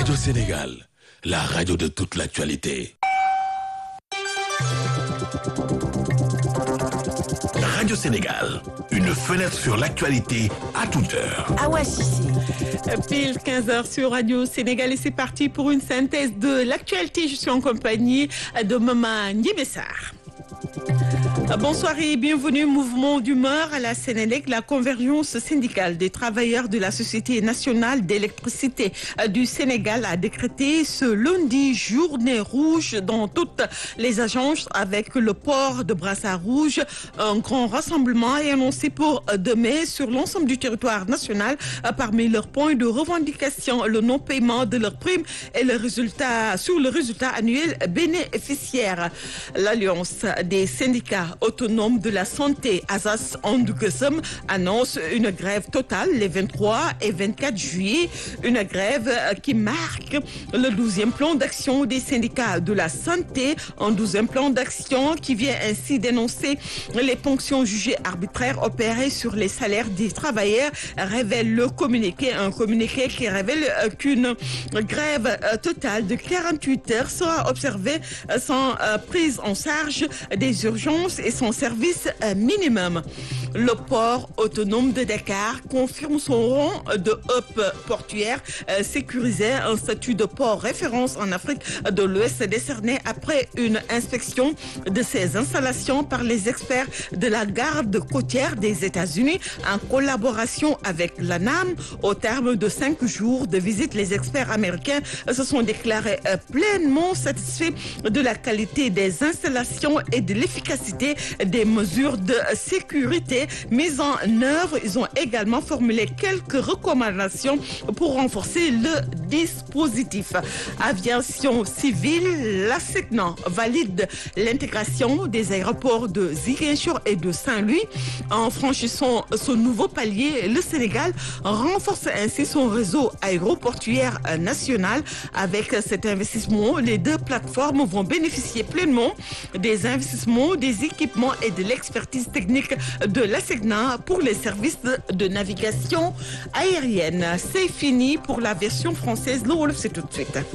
Radio Sénégal, la radio de toute l'actualité. Radio Sénégal, une fenêtre sur l'actualité à toute heure. Awa Cissé. Pile 15h sur Radio Sénégal et c'est parti pour une synthèse de l'actualité. Je suis en compagnie de Maman Niébessar. Bonsoir et bienvenue. Mouvement d'humeur à la Sénélec. La convergence syndicale des travailleurs de la Société nationale d'électricité du Sénégal a décrété ce lundi journée rouge dans toutes les agences avec le port de brassard rouge. Un grand rassemblement est annoncé pour demain sur l'ensemble du territoire national. Parmi leurs points de revendication, le non-paiement de leurs primes et le résultat sur le résultat annuel bénéficiaire. L'Alliance des syndicats autonomes de la santé, Azas Andugesem, annonce une grève totale les 23 et 24 juillet. Une grève qui marque le 12e plan d'action des syndicats de la santé. Un 12e plan d'action qui vient ainsi dénoncer les ponctions jugées arbitraires opérées sur les salaires des travailleurs, révèle le communiqué. Un communiqué qui révèle qu'une grève totale de 48 heures sera observée sans prise en charge des urgences et son service minimum. Le port autonome de Dakar confirme son rang de hub portuaire sécurisé, un statut de port référence en Afrique de l'Ouest décerné après une inspection de ses installations par les experts de la garde côtière des États-Unis en collaboration avec l'ANAM. Au terme de cinq jours de visite, les experts américains se sont déclarés pleinement satisfaits de la qualité des installations et de l'efficacité des mesures de sécurité mises en œuvre. Ils ont également formulé quelques recommandations pour renforcer le dispositif. Aviation civile, la SECNAN valide l'intégration des aéroports de Ziguinchor et de Saint-Louis. En franchissant ce nouveau palier, le Sénégal renforce ainsi son réseau aéroportuaire national. Avec cet investissement, les deux plateformes vont bénéficier pleinement des investissements, des équipements et de l'expertise technique de la SECNA pour les services de navigation aérienne. C'est fini pour la version française. Le Wolof, c'est tout de suite.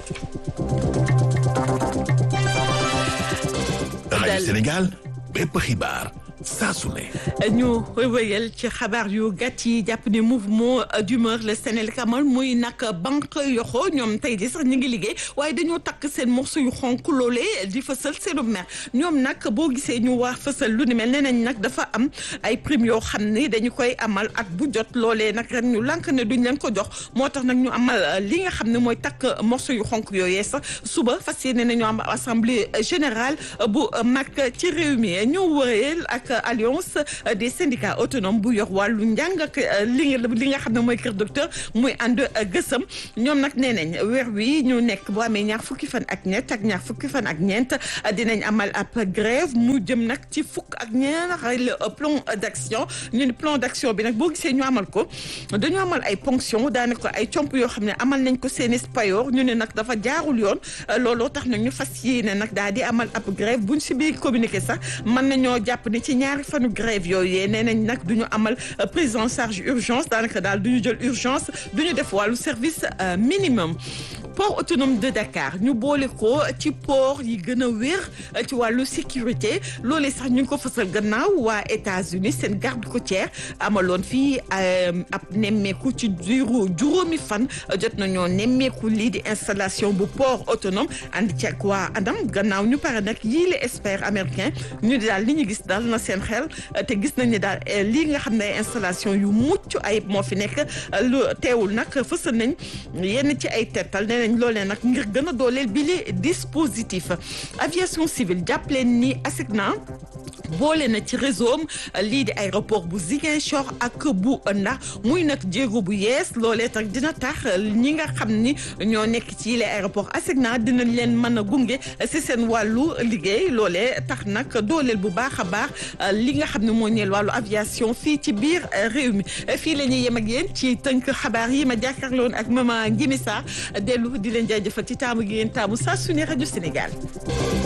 Radio Sénégal, bépp xibaar saa su ne. ñu wéyal ci xabaar yu gàtt yi jàpp ne mouvement d'humeur le Sénégal amal muy nag banque yoxo ñoom tey di sax ñu ngi liggéey waaye dañoo takk seen morceau yu xonk loolee di fësal seenu mer ñoom nag boo gisee ñu wax fësal lu ni mel nee nañ nag dafa am ay prime yoo xam ne dañu koy amal at bu jot loolee nag ren ñu lànk ne duñ leen ko jox moo tax nag ñu amal li nga xam ne mooy takk morceau yu xonk yooyee sax suba fas yéene nañu am assemblée générale bu mag ci réew mi ñu wëreel ak alliance des syndicats autonomes bu yor wàllu njàng ak li li nga xam ne mooy kër docteur muy ànd gësëm ñoom nag nee nañ weer wi ñu nekk boo amee ñaar fukki fan ak ñett ak ñaar fukki fan ak ñeent dinañ amal ab grève mu jëm nag ci fukk ak ñaar le plan d'action ñu ne plan d'action bi nag boo gisee ñu amal ko dañu amal ay ponction daanaka ay comp yoo xam ne amal nañ ko seeni payoor ñu ne nag dafa jaarul yoon looloo tax nag ñu fas yéene nag daal di amal ab grève buñ si biir communiqué sax mën nañoo jàpp ni ci ñaari fanu grève yooyu nee nañ nag du ñu amal prise en charge urgence daanaka daal du ñu jël urgence du ñu def wàllu service minimum port autonome de Dakar ñu boole ko ci port yi gën a wér ci wàllu sécurité loolee sax ñu ngi ko fësal gannaaw waa États-Unis seen garde côtière amaloon fii ab nemmeeku ci diiru juróomi fan jot nañoo nemmeeku lii di installation bu port autonome ànd ci ak waa Adam gannaaw ñu pare nag yii les experts américains ñu daal li ñu gis daal na seen xel te gis nañ ne daal lii nga xam ne installation yu mucc ayib moo fi nekk lu teewul nag fësal nañ yenn ci ay tettal nee nañ loolee nag ngir gën a dooleel bi li dispositif aviation civile jàpp leen ni ASECNA boole na ci réseau am lii di aéroport bu Ziguinchor ak bu Ndax muy nag jéego bu yees loolee tax dina tax ñi nga xam ni ñoo nekk ci les aéroport ASECNA dinañ leen mën a gunge si seen wàllu liggéey loolee tax nag dooleel bu baax a baax li nga xam ne moo ñeel wàllu aviation fii ci biir réew mi fii la ñuy yem ak yéen ci tënk xabaar yi ma jàkkaarloon ak maman Ngimi Sarr dellu di leen jaajëfal ci taamu gi ngeen taamu saa su ne rajo Sénégal.